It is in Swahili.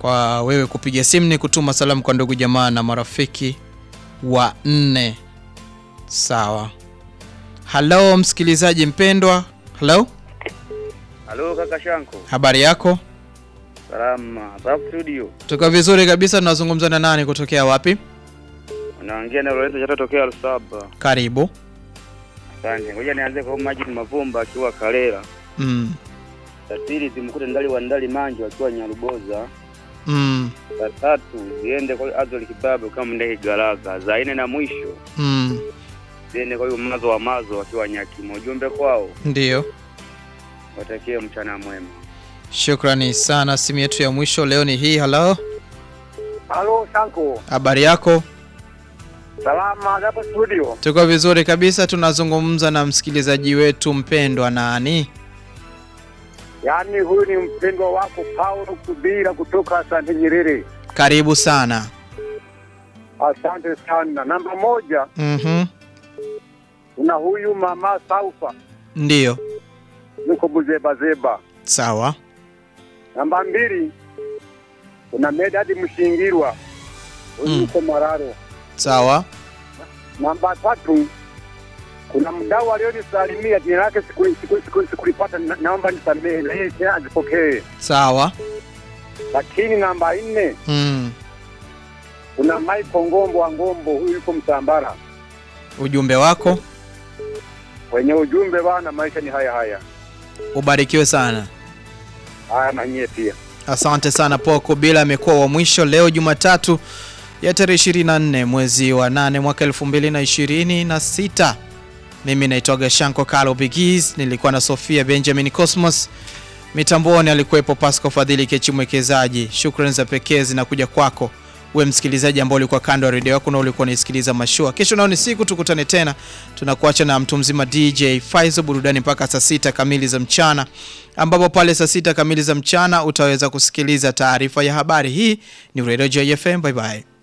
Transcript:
kwa wewe kupiga simu ni kutuma salamu kwa ndugu jamaa na marafiki wa nne. Sawa. Halo msikilizaji mpendwa. Halo, Halo kaka Shanko. habari yako? Salama. Hapa studio. Tuko vizuri kabisa. Tunazungumza na nani kutokea wapi? Unaongea na Lorenzo Chatotokea Lusaba. Karibu. Asante. Ngoja nianze kwa Majid Mavumba akiwa Kalela. Mm. Za pili zimkute Ndali wa Ndali Manjo akiwa Nyaruboza. Mm. Za tatu ziende kwa Azol Kibabu kama Ndege Garaga. Za nne na mwisho Mm. ziende kwa huyo Mazo wa Mazo akiwa Nyakimo. Ujumbe kwao Ndiyo. watakie mchana mwema. Shukrani sana. Simu yetu ya mwisho leo ni hii. Halo, Halo Shanko, habari yako? salama hapa studio. Tuko vizuri kabisa. Tunazungumza na msikilizaji wetu mpendwa nani? Yaani huyu ni mpendwa wako Paulo Kubira kutoka Asante Nyerere. Karibu sana. Asante sana. Namba moja Mhm. kuna huyu mama Saufa Ndiyo. yuko Buzebazeba. Sawa. Namba mbili kuna Medadi Mshingirwa huyu Mm. yuko Mararo. Sawa. Namba tatu kuna mdau alionisalimia jina lake sikulipata siku, siku, sikulipata, na- naomba nisamehe na yeye tena azipokee. Sawa. Lakini namba nne Mm. kuna Michael Ngombo wa Ngombo, huyu yuko Msambara. Ujumbe wako Wenye ujumbe bana, maisha ni haya haya ubarikiwe sana. haya, na nyie pia. Asante sana Paul Kubila amekuwa wa mwisho leo Jumatatu ya tarehe 24 mwezi wa 8 mwaka 2026. Mimi naitwa Shanko Kalo Bigis, nilikuwa na Sofia Benjamin Cosmos. Mitamboni alikuwepo Pascal Fadhili Kechi mwekezaji. Shukrani za pekee zinakuja kwako we msikilizaji ambao ulikuwa kando ya redio yako na ulikuwa unaisikiliza mashua. Kesho nao ni siku, tukutane tena. Tunakuacha na mtu mzima DJ Faizo burudani mpaka saa sita kamili za mchana, ambapo pale saa sita kamili za mchana utaweza kusikiliza taarifa ya habari. Hii ni Radio JFM. Bye bye.